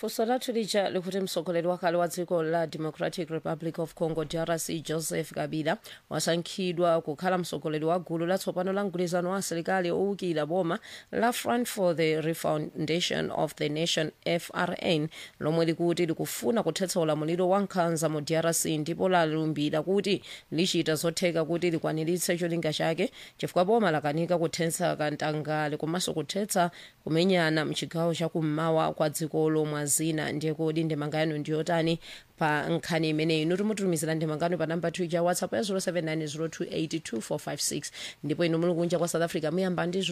funso lathu lija likuti mtsogoleri wakale wa dziko la democratic republic of congo drc joseph kabila wasankhidwa kukhala mtsogoleri wa gulu latsopano la mgwirizano wa asilikali owukira boma la front for the refoundation of the nation frn lomwe likuti likufuna kuthetsa ulamuliro wa nkhanza mu drc ndipo lalumbira kuti lichita zotheka kuti likwaniritse cholinga chake chifukwa boma lakanika kuthetsa katangale komanso kuthetsa kumenyana mchigawo chakummawa kwa dzikolo mwa zina ndiye kodi ndemanga yanu ndiyotani pa nkhani imeneyi inu timutumizira ndemangano pa namba 2 ja whatsapp ya 0790282456 ndipo inu muli kunja kwa south africa muyamba ndi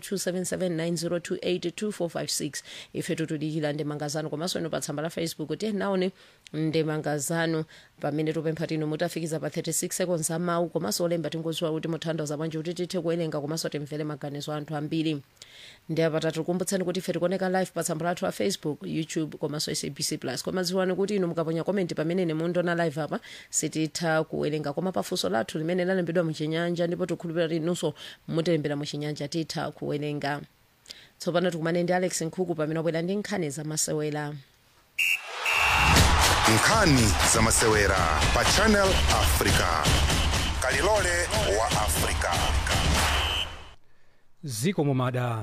0027790282456 ife tutudikira ndemanga zanu komanso inu pa tsamba la facebook tiye naone ndemanga zanu pamene tupempha tinu mutafikiza pa 36 seconds amawu komanso olemba tingoziwa kuti muthandiza bwanji kuti tithe kuwerenga komanso timvere maganizo anthu ambiri ndiye patatu kumbutsani kuti ife tikuoneka live pa tsamba lathu la facebook youtube komanso sabc plus koma dziwani kuti inu mukaponya komenti pamene nemundiona live apa sititha kuwerenga koma pafunso lathu limene lalembedwa muchinyanja ndipo tikhulupirira kuti inunso mutilembera muchinyanja titha kuwerenga tsopano tikumane ndi alex nkhuku pamene wabwera ndi nkhani zamasewera nkhani zamasewera pa channel africa kalilole wa africa ziko mumada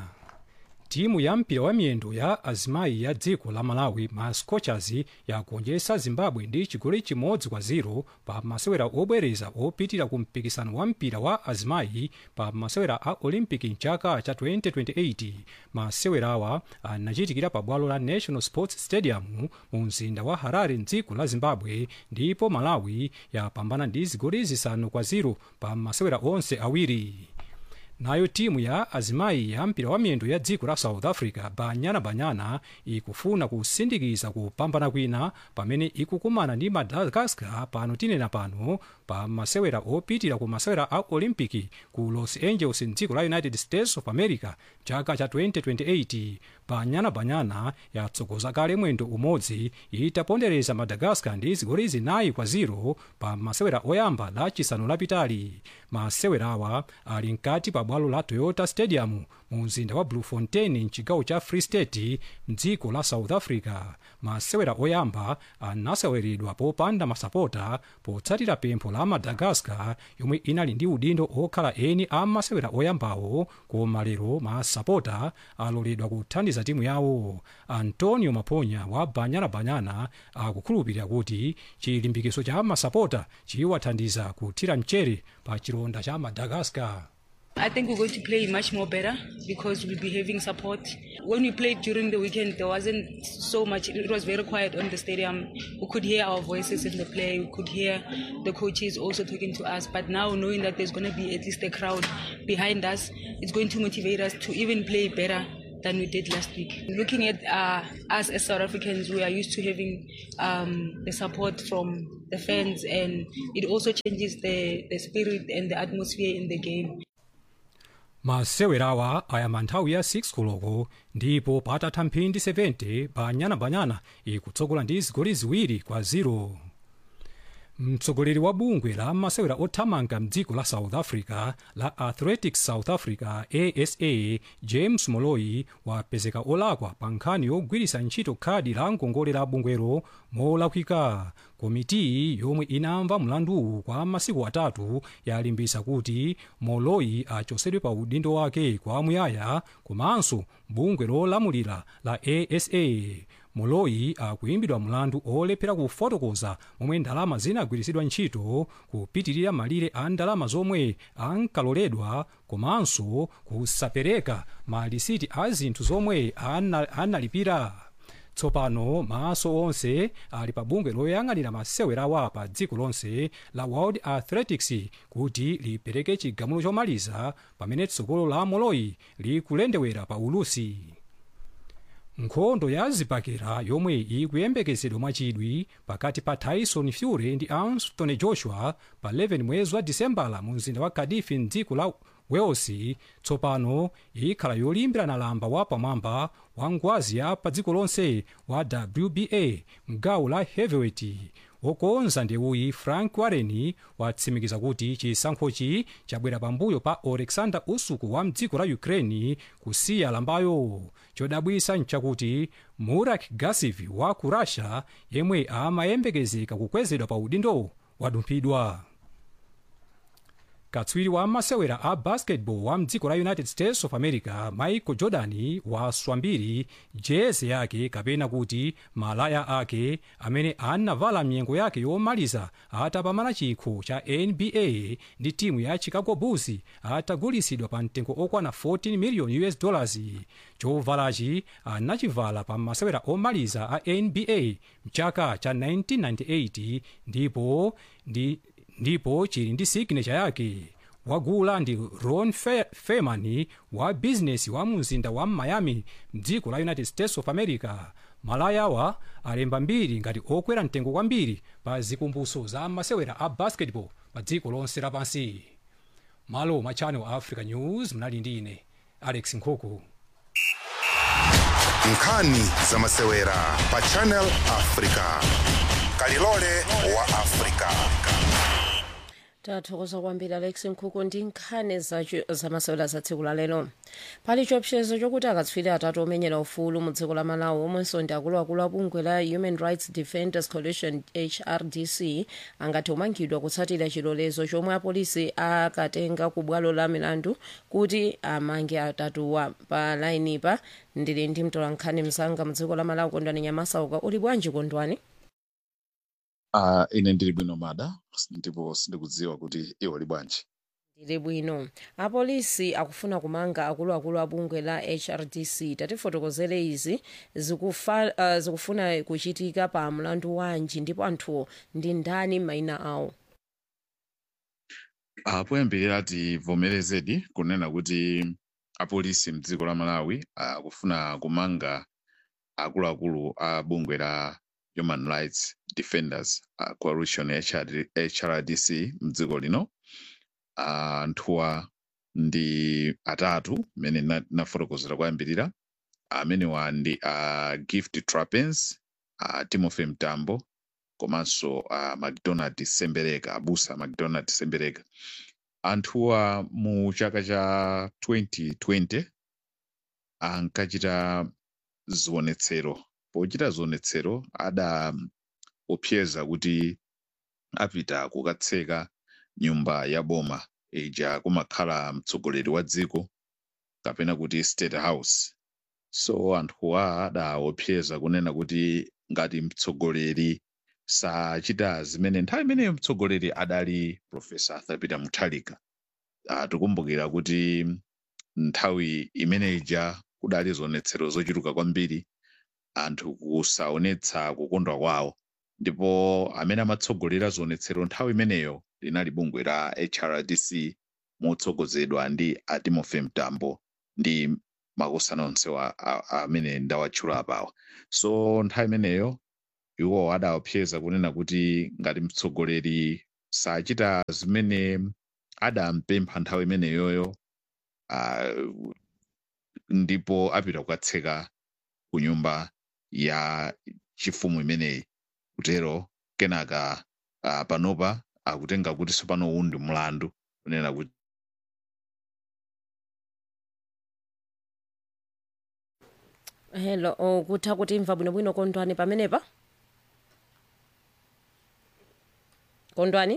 timu ya mpira wa miyendo ya azimayi ya dziko la malawi ma scorchers yagonjetsa zimbabwe ndi chigoli chimodzi kwa 0 pa masewera obwereza opitira ku mpikisano wa mpira wa azimayi pa masewera a olympic mchaka cha 2028 masewerawa anachitikira pa bwalo la national sports stadium mu mzinda wa harare mdziko la zimbabwe ndipo malawi yapambana ndi zigoli zisanu kwa 0 pa masewera onse awiri nayo timu ya azimayi ya mpira wa miyendo ya dziko la south africa banyana banyana ikufuna kusindikiza kupambana kwina pamene ikukumana ndi madagascar pano tinena pano pa masewera opitira ku masewera a olympic ku los angeles mdziko la united states of america chaka cha 2028 banyana banyana yatsogoza kale mwendo umodzi itapondereza madagascar ndi zigoli zinayi kwa 0 pa masewera oyamba la chisanu lapitali masewerawa ali mkati pa bwalo la toyota stadium mu mzinda wa bloemfontein mchigawo cha free state mdziko la south africa masewera oyamba anaseweredwa popanda masapota potsatira pempho la madagascar yomwe inali ndi udindo okhala eni a masewera oyambawo koma lero masapota aloledwa kuthandiza timu yawo antonio maponya wa banyana banyana akukhulupirira kuti chilimbikiso cha masapota chiwathandiza kuthira mchere pa chilonda cha madagascar I think we're going to play much more better because we'll be having support. When we played during the weekend, there wasn't so much, it was very quiet on the stadium. We could hear our voices in the play, we could hear the coaches also talking to us. But now, knowing that there's going to be at least a crowd behind us, it's going to motivate us to even play better than we did last week. Looking at uh, us as South Africans, we are used to having um, the support from the fans, and it also changes the, the spirit and the atmosphere in the game. masewerawa ayamba nthawi ya 6 koloko ndipo patatha mphindi 70 banyana-banyana ikutsogola ndi zigoli ziwiri kwa 0 mtsogoleri wa bungwe la masewera othamanga mdziko la south africa la athletics south africa asa james moloi wapezeka olakwa pa nkhani yogwiritsa ntchito khadi la ngongole la bungwero molakwika komiti yomwe inamva mlanduwu kwa masiku atatu yalimbisa kuti moloi achosedwe pa udindo wake kwamuyaya komanso bungwe lolamulira la asa moloi akuimbidwa mlandu olephera kufotokoza momwe ndalama zinagwiritsidwa ntchito kupitirira malire a ndalama zomwe ankaloledwa komanso kusapereka malisiti a zinthu zomwe ana- analipira tsopano maso onse ali pa bungwe loyang'anira masewerawa pa dziko lonse la world athletics kuti lipereke chigamulo chomaliza pamene tsogolo la moloi likulendewera pa ulusi nkhondo ya zibakera yomwe ikuyembekezedwa mwachidwi pakati pa tyson fury ndi anthony joshua pa 11 mwezi wa disembala mu mzinda wa cardiff mdziko la wales tsopano ikhala yolimbirana lamba wapamwamba wa ngwazi ya pa dziko lonse wa wba mgawo la heavyweight okonza ndewuyi frank warren watsimikiza kuti chisankhochi chabwera pambuyo pa alexander usuku wa mdziko la ukraine kusiya lambayo chodabwisa nchakuti murak gasiv wa ku russia yemwe amayembekezeka kukwezedwa pa udindo wadumphidwa katswiri wa masewera a basketball wa mdziko la united states of america michael jordan waswa mbiri jezi yake kapena kuti malaya ake amene anavala mnyengo yake yomaliza atapambana chikho cha nba ndi timu ya chicago bulls atagulisidwa pa mtengo okwana 14 million us dollars chovalachi anachivala pa masewera omaliza a nba mchaka cha 1998 ndipo ndi ndipo chili ndi signature yake wagula ndi ron Fe feman wa bizinesi wa mzinda wa miami mdziko la united states of america malayawa alemba mbiri ngati okwera mtengo kwambiri pa zikumbuso za masewera a basketball pa dziko lonse lapansi malo mwa channel africa news mnali ndi ine alex nkhuku nkhani za masewera pa channel africa kalilole wa africa tathokoza kwambiri alex nkhuku ndi nkhani zamasewera za tsiku la lero pali chiopsezo chokuti akatswiri atatu omenyera ufulu mu dziko la malawi omwenso ndi akuluakulu a bungwe la human rights defenders coalition hrdc angati omangidwa kutsatira chilolezo chomwe apolisi akatenga ku bwalo la milandu kuti amange atatuwa pa lainipa ndili ndi mtolankhani mzanga mu dziko la malawi kondwani nyamasauka uli bwanji kondwani Uh, ine ndili bwino mada ndipo sindikudziwa kuti iwo li bwanji ndili bwino apolisi akufuna kumanga akuluakulu a bungwe la hrdc tatifotokozere izi zikufa, uh, zikufuna kuchitika pa mlandu wanji ndipo anthuwo ndi ndani mayina awo uh, poyambirira tivomerezedi kunena kuti apolisi mdziko la malawi akufuna uh, kumanga akuluakulu a bungwe la human rights defenders uh, coalition HRD, hrdc mdziko lino anthuwa uh, ndi atatu mmene nafotokozera kuyambirira amenewa uh, ndi uh, gift trapens uh, timothy mtambo komanso uh, macdonald sembereka abusa macdonald sembereka anthuwa mu chaka cha 2020 ankachita zionetsero pochita zionetsero adaopseza kuti apita kukatseka nyumba ya boma ija kumakhala mtsogoleri wa dziko kapena kuti state house so anthuwa adaopseza kunena kuti ngati mtsogoleri sachita zimene nthawi imeneyo mtsogoleri adali profesa arthur peter mutharika uh, tikumbukira kuti nthawi imene ija kudali zionetsero zochuluka kwambiri anthu kusaonetsa kukondwa kwawo ndipo amene amatsogolera zionetsero nthawi imeneyo linali bungwe la hrdc motsogozedwa ndi timothy mtambo ndi makosana onse amene ndawatchula apawa so nthawi imeneyo iwo adaopseza kunena kuti ngati mtsogoleri sachita zimene adampempha nthawi imeneyoyo uh, ndipo apita kukatseka ku nyumba ya chifumu imeneyi kutero kenaka uh, panopa akutenga kuti sopano uwu ndi mlandu kunena kuti hello oh, kutha kutimva bwinobwino kondwani pamenepa kondwani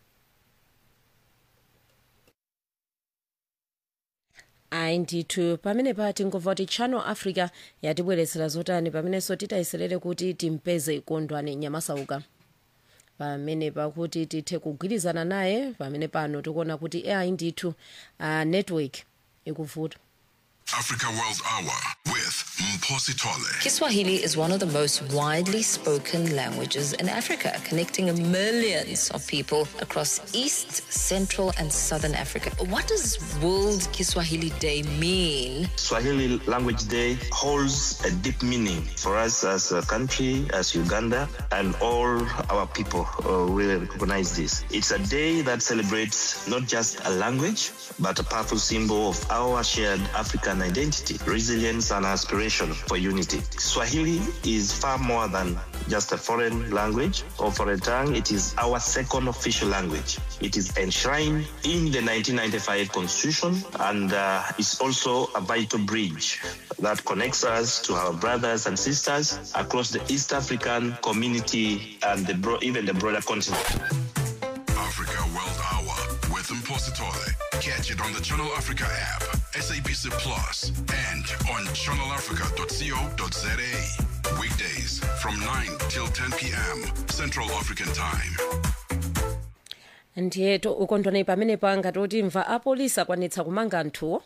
ayi ndithu pamenepa tingomva kuti channel africa yatibweretsera zotani pamenenso titayeserere kuti timpeze kondwani nyamasauka pamenepa kuti tithe kugwirizana naye pamene pano tikuona kuti ayi ndithu uh, network ikuvuta Africa World Hour with Mposi Tole. Kiswahili is one of the most widely spoken languages in Africa, connecting millions of people across East, Central, and Southern Africa. What does World Kiswahili Day mean? Swahili Language Day holds a deep meaning for us as a country, as Uganda, and all our people uh, really recognize this. It's a day that celebrates not just a language, but a powerful symbol of our shared African identity, resilience, and aspiration for unity. Swahili is far more than just a foreign language or foreign tongue. It is our second official language. It is enshrined in the 1995 Constitution and uh, is also a vital bridge that connects us to our brothers and sisters across the East African community and the bro- even the broader continent. Africa World Hour with Impositore. Catch it on the Channel Africa app, SABC Plus, and on channelafrica.co.za. Weekdays from 9 till 10 p.m. Central African Time. ndiye to- ukondwani pamene panga toti mva apolisi akwanitsa kumanga anthuwo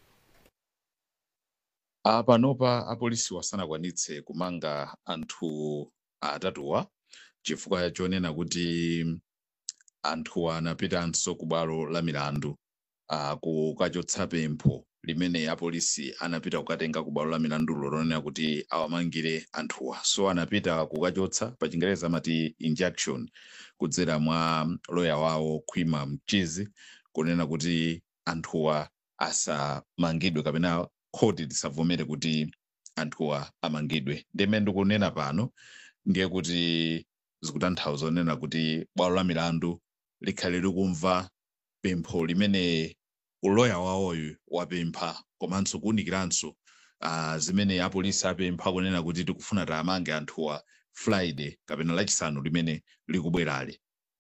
Ah, panopa apolisi wasanakwanitse kumanga anthu atatuwa chifukwa chonena kuti anthuwa anapitanso ku bwalo la milandu ah, kukachotsa pempho limene apolisi anapita kukatenga ku bwalo la milandulo lonena kuti awamangire anthuwa so anapita kukachotsa pa chingereza amati injunction kudzera mwa loya wawo khwima mchizi kunena kuti anthuwa asamangidwe kapena khoti lisavomere kuti anthuwa amangidwe ndimene ndikunena pano ndiye kuti zikutanthauza onena kuti bwalo la milandu likhale likumva pempho limene uloya wawoyu wapempha komanso kuwunikiranso uh, zimene apolisi apempha kunena kuti tikufuna tiamange anthuwa friday kapena lachisanu limene likubwerali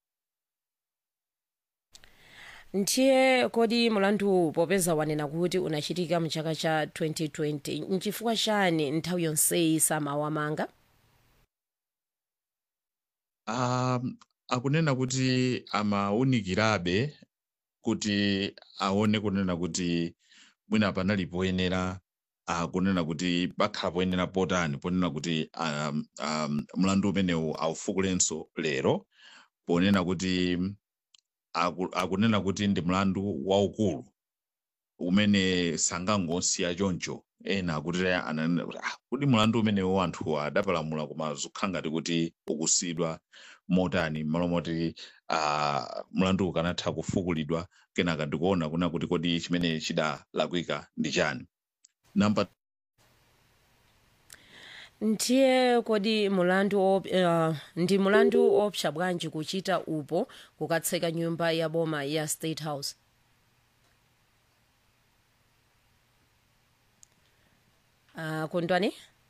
ndiye kodi mulandu popeza wanena kuti unachitika mchaka cha 2020 nchifukwa chani nthawi yonseyi samawamanga um, akunena kuti amawunikirabe kuti aone kunena kuti mwina panali poyenera uh, kunena kuti pakhala poyenera potani ponena kuti um, um, mlandu umenewu aufukulenso lero ponena kuti aku, akunena kuti ndi mlandu waukulu umene sangangosiya choncho ena akuti ananena kuti ah, kuti mlandu umenewu anthu adapalamula koma zikhala ngati kuti ukusidwa motani malo moti uh, mlandu ukanatha kufukulidwa kenaka ndikuona kuna kuti kodi chimene chidalakwika ndi chani namba ndiye kodi mulandu op, uh, ndi mulandu opsa bwanji kuchita upo kukatseka nyumba ya boma ya state house uh, kondwani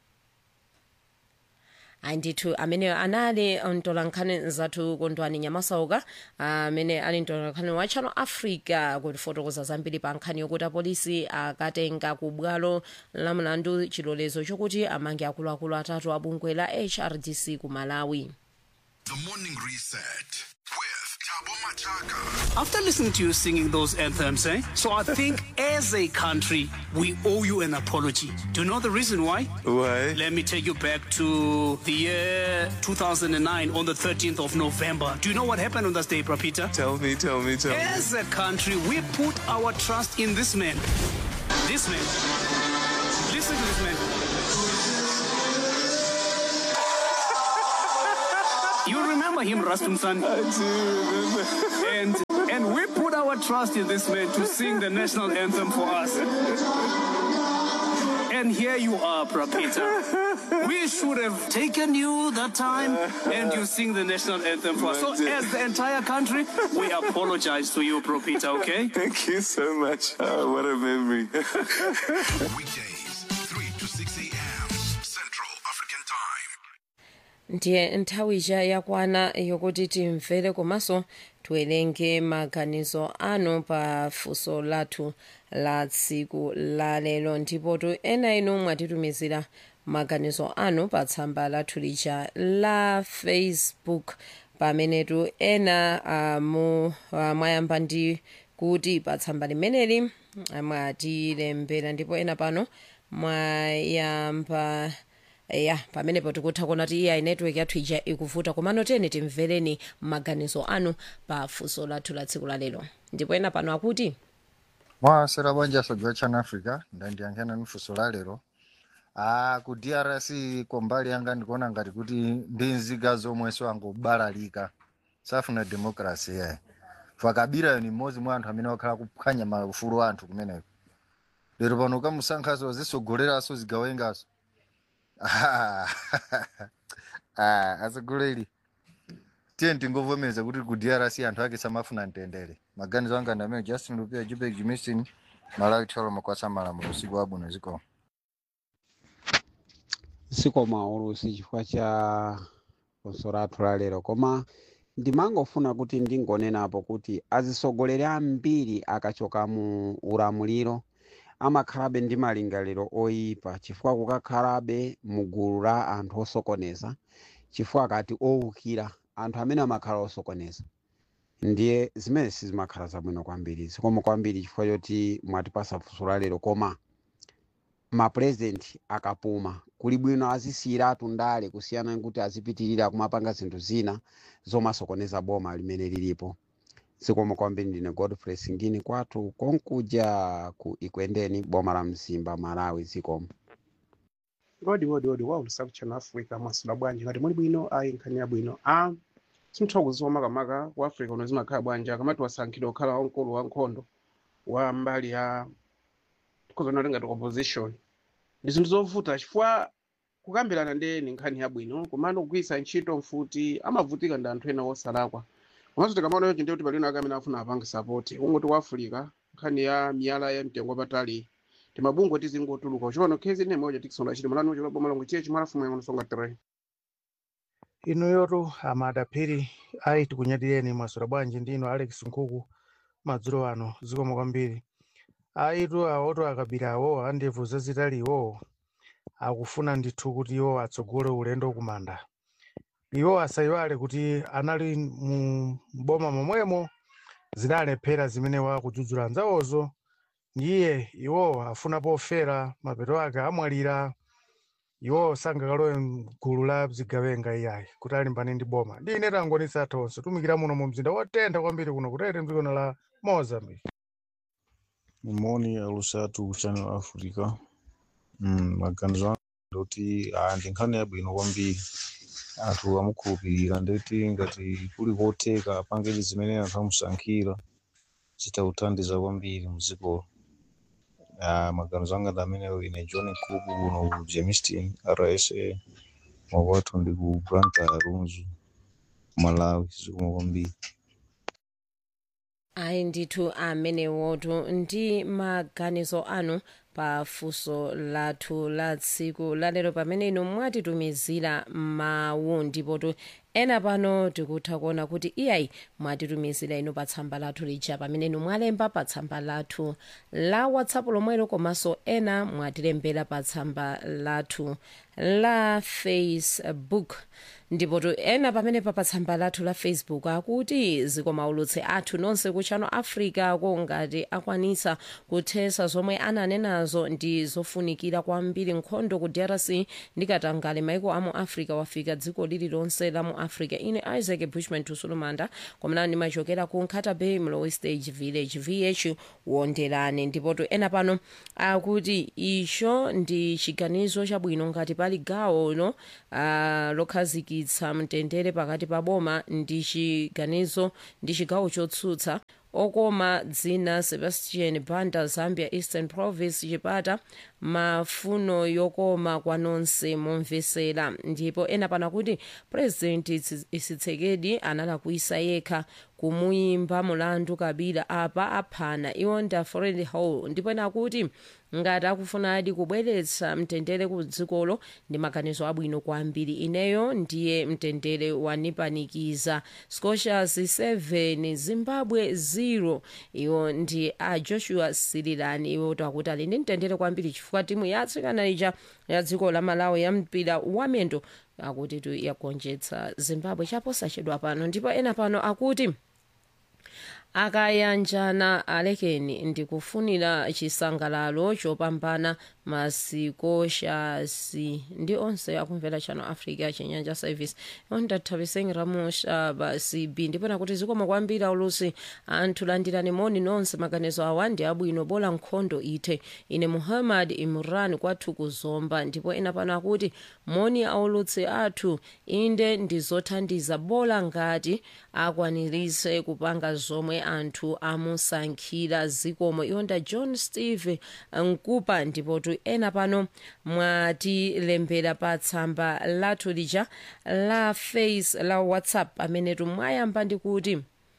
ayi ndithu amene anali mtolankhani zathu kondwani nyamasauka amene ali mtolankhani wa channel africa kutifotokoza zambiri pa nkhani yokuti apolisi akatenga ku bwalo la mlandu chilolezo chokuti amange akuluakulu atatu a bungwe la hrdc ku malawi The Morning Reset with Tabo Machaka. After listening to you singing those anthems, eh? So I think as a country, we owe you an apology. Do you know the reason why? Why? Let me take you back to the year 2009 on the 13th of November. Do you know what happened on that day, Prapita? Tell me, tell me, tell me. As a country, we put our trust in this man. This man. Listen to this man. You remember him, Rastum San? I do remember. and and we put our trust in this man to sing the national anthem for us. And here you are, Prapita. We should have taken you that time and you sing the national anthem for us. So as the entire country, we apologize to you, Prapita, okay? Thank you so much. Oh, what a memory. Weekdays, 3 to 6 a.m. Central African Time. ndiye nthawi ija yakwana yokuti timvere komanso tiwerenge maganizo anu pa funso lathu la tsiku la lero ndipo tu ena inu mwatitumizira maganizo anu pa tsamba lathu lija la facebook pamenetu ena uh, mu, uh, mwayamba ndi kuti pa tsamba limeneli ah, mwatilembera ndipo ena pano mwayamba ya pamenepo tikutha kuona kuti iya network yathu ija ikuvuta komano teni timvereni maganizo anu pa funso lathu la tsiku la lero ndipo ena pano akuti mwasera bwanja soja chana africa ndandiyankhana ni funso la lero ah ku drc kwa mbali yanga ndikuona ngati kuti ndi nziga zomwenso angobalalika safuna demokrasi yayi fakabira ni mmodzi mwa anthu amene wakhala kuphwanya maufulu a anthu kumeneko lero pano kamusankhaso zisogoleraso zigawengaso Ah, atsogoleri tiye tingovomedza kuti ku drc anthu ake samafuna mtendere maganizo anga ndamene justin lupia jubek jimistin malawi tcholo makwasa malamulo usiku wabwino ziko sikoma ulusi chifukwa cha funso lathu la lero koma ndimangofuna kuti ndingonenapo kuti azisogoleri ambiri akachoka mu ulamuliro amakhalabe ndi malingaliro oyipa chifukwa kukakhalabe mugulu la anthu osokoneza chifukwa akati owukira anthu amene amakhala osokoneza ndiye zimene sizimakhala zabwino kwambiri zikoma kwambiri chifukwa choti mwatipasa funso la lero koma mapurezidenti akapuma kuli bwino azisiyiratu ndale kusiyana nkuti azipitirira kumapanga zinthu zina zomasokoneza boma limene lilipo zikoma kwambiri ndine godfrey singini kwathu konkuja ku ikwendeni boma la mzimba malawi zikoma wodi wodi wodi wa ulisaku channel africa mwasula bwanji ngati muli bwino ayi nkhani yabwino a simtha kuziwa makamaka ku africa uno zimakhala bwanji akamati wasankhidwa kukhala wamkulu wa nkhondo wa mbali ya kozonali ngati opposition ndi zinthu zovuta chifukwa kukambirana ndi ni nkhani yabwino komano kugwiritsa ntchito mfuti amavutika ndi anthu ena osalakwa komanso tikamaona yonje ndiye kuti palino ake amene afuna apange sapoti kungoti ku africa nkhani ya miyala ya mtengo wapatali timabungwe tizingotuluka uchiona khezi ine moja tikisonda chiti malani uchilo boma langu chiye chimalafumu yangono songa tere inu yotu amadaphiri ayi tikunyadireni mwasura bwanji ndino alex nkhuku madzulo ano zikoma kwambiri ayitu awotu akabira awo andevu zazitali iwowo akufuna ndithu kuti iwo atsogole ulendo kumanda iwo asayiwale kuti anali mu boma momwemo zinalephera zimene wakudzudzula anzawozo ndiye iwo afuna pofera mapeto ake amwalira iwo sangakalowe mgulu la zigawenga iyayi kuti alimbane ndi boma ndi ine tangonisa athu onse tumikira muno mu mzinda wotentha kwambiri kuno kutete mdzikono la mozambique moni alusatu ku channel africa mm, maganizo anga ndoti ah, ndi nkhani yabwino kwambiri anthu amukhulupirira ndeti ngati kuli kotheka apangeni zimene anthu amusankhira zitawuthandiza kwambiri mdzikolo ah, maganizo anga ndi ameneyo ine john nkuku kuno ku jamestown rsa mwakwathu ndi ku blantyre runzu malawi zikoma kwambiri ayi ndithu amenewotu ndi maganizo anu pa funso lathu la tsiku lalero pamene inu mwatitumizira mawu ndipotu ena pano tikutha kuona kuti iyayi mwatitumizira inu pa tsamba lathu lija pamene inu mwalemba pa tsamba lathu la whatsapp lomwelo komanso ena mwatilembera pa tsamba lathu la facebook ndipotu ena pamenepa pa tsamba lathu la facebook akuti zikomaulutse athu nonse ku channel africa ko ngati akwanitsa kuthesa zomwe ananenazo ndi zofunikira kwambiri nkhondo ku drc ndikatangale maiko amu africa wafika dziko lililonse la mu africa ine isaac bushman tusulumanda komana ndimachokera ku nkhata bay mlowe stage village vh wonderane ndipotu ena pano akuti icho ndi chiganizo chabwino ngati pali gawo no uh, lokhazikitsa mtendere pakati pa boma ndi chiganizo ndi chigawo chotsutsa okoma dzina sebastian banda zambia eastern province chipata mafuno yokoma kwa nonse momvesera ndipo ena pana kuti president tshisekedi analakwisa yekha kumuyimba mulandu kabila apa aphana iwo nda foreign hall ndipo ena kuti ngati akufunadi kubweretsa mtendere ku dzikolo ndi maganizo abwino kwambiri ineyo ndiye mtendere wanipanikiza scotias 7 zimbabwe 0 iwo ndi a joshua sirilani iwo takuti ali ndi mtendere kwambiri chifukwa timu ya atsikana ija ya dziko la malawi ya mpira wamendo akuti tu yagonjetsa zimbabwe chaposachedwa pano ndipo ena pano akuti akayanjana alekeni ndikufunira chisangalalo chopambana masikoshasi ndi onse akumvera channel africa chinyanja service ondathapiseni ramushaba cb ndipena kuti zikoma kwambiri aulusi anthu landirani moni nonse maganizo awa ndi abwino bola nkhondo ithe ine muhammad imran kwathu kuzomba ndipo ena pano akuti moni aulutsi athu inde ndizothandiza bola ngati akwanirise kupanga zomwe anthu amusankhira zikomo iwonda john steve nkupa ndipotu ndipo ena pano mwatilembera pa tsamba lathu lija la face la whatsapp pamenetu mwayamba ndi kuti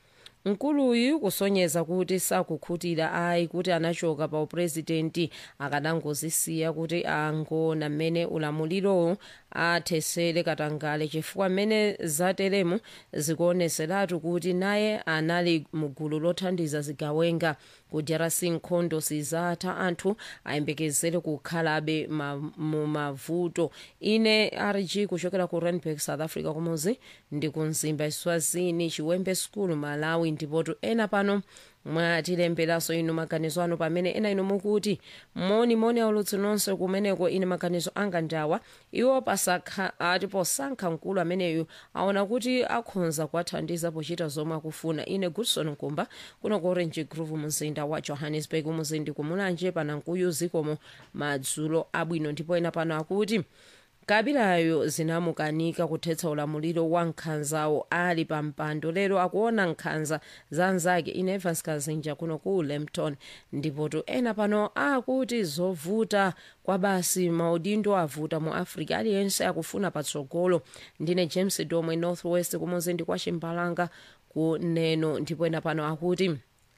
mkuluyu kusonyeza kuti sakukhutira ayi kuti anachoka pa upurezidenti akanangozisiya kuti angona mmene ulamuliro athesere katangale chifukwa mmene zateremu zikuoneseratu kuti naye anali mugulu lothandiza zigawenga kudyerasi nkhondo sizatha anthu ayembekezere kukhalabe ma, mu mavuto ine rg kuchokera ku randburg south africa kumuzi ndi kumzimba iswazini chiwembe school malawi ndipotu ena pano mwatilemberanso inu maganizo anu pamene ena inu mukuti moni moni aulutsi nonse kumeneko ine maganizo anga ndawa iwo pasakha ati posankha mkulu ameneyu aona kuti akhonza kuwathandiza pochita zomwe akufuna ine goodson nkumba kuno ku orange grove mzinda wa johannesburg muzindi kumulanje panankuyu zikomo madzulo abwino ndipo ena pano akuti kabilayo zinamukanika kuthetsa ulamuliro wa nkhanzawo ali pa mpando lero akuona nkhanza za nzake inevans kazinja kuno ku lempton ndipotu ena pano akuti zovuta kwa basi maudindo avuta mu africa aliyense akufuna patsogolo ndine james domwe northwest kumuzindi kwa chimbalanga ku neno ndipo ena pano akuti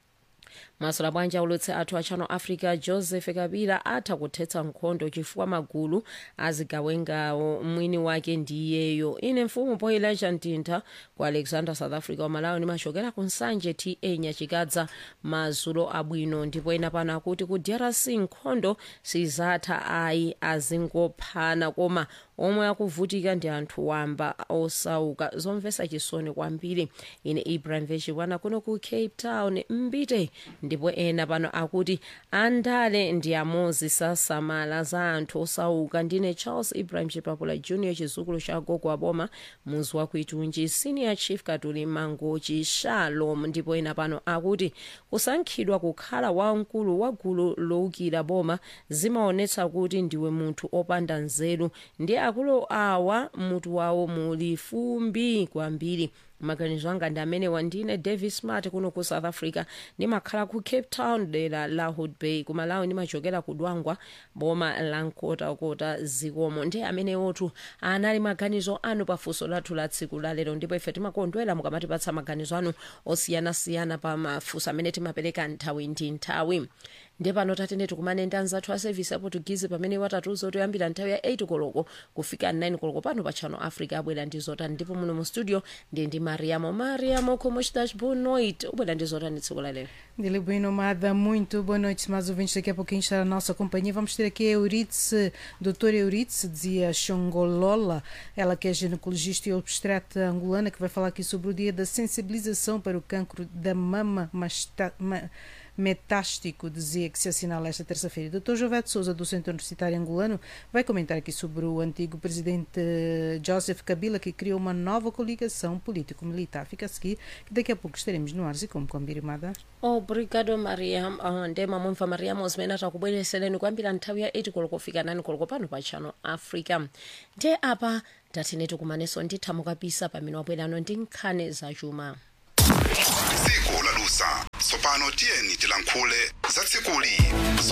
masula bwanja ulutse athu a channel africa joseph kabila atha kuthetsa nkhondo chifukwa magulu azigawengawo mwini wake ndiyeyo ine mfumu poilaja mtintha ku alexander south africa wamalawi nimachokera ku nsanje ta nyachikadza mazulo abwino ndipo ena pano akuti ku drc nkhondo sizatha ayi azingophana koma omwe akuvutika ndi anthu wamba osauka zomvetsa chisoni kwambiri ine ibrahim vechikwana kuno ku cape town mbite ndipo ena pano akuti andale ndi amozi sasamala za anthu osauka ndine charles ibrahim chipapula junior chizukulu cha gogo aboma muzi wa kuitunji senior chief katuli mangochi shalom ndipo ena pano akuti kusankhidwa kukhala wamkulu wa gulu lowukira boma zimaonetsa kuti ndiwe munthu opanda nzeru ndi akulu awa mutu wawo muli fumbi kwambiri maganizo anga ndi amene wandine davis smart kuno ku south africa ndimakhala ku cape town dera la hood bay kumalawi ndimachokera ku dwangwa boma la nkotakota zikomo ndi amene otu anali maganizo anu pafunso lathu la tsiku la lero ndipo ife timakondwera mukamatipatsa maganizo anu osiyanasiyana pa mafunso amene timapereka nthawi ndi nthawi ndi pano tatene tikumane ndi anzathu a service ya portuguese pamene watatuza kuti oyambira nthawi ya 8 koloko kufika 9 koloko pano pa channel africa abwera ndi zotani ndipo muno mu studio ndi ndi mariamo mariamo como estás boa noite ubwera ndi zotani tsiku la lero Dile bem nomada, muito boa noite, mais ouvintes. Daqui a pouquinho está a nossa companhia. Vamos ter aqui a Euridice, doutora Euridice, dizia Xongolola, ela que é ginecologista e obstetra angolana, que vai falar aqui sobre o dia da sensibilização para o cancro da mama masta, ma, metástico, dizia que se assinala esta terça-feira. Dr. Jovete Souza, do Centro Universitário Angolano, vai comentar aqui sobre o antigo presidente Joseph Kabila, que criou uma nova coligação político-militar. Fica a seguir, que daqui a pouco estaremos no ar e como combinado. obrigado mariam uh, ndema mumva mariam zimene atakubweresereni kuyambira nthawi ya 8 koloko kufika 9 koloko pano pa channel africa nde apa tatineti kumaneso ndithamu kapisa pamene wabwerano ndi nkhani zachuma tsiku lalusa tsopano tiyeni tilankhule za tsikuli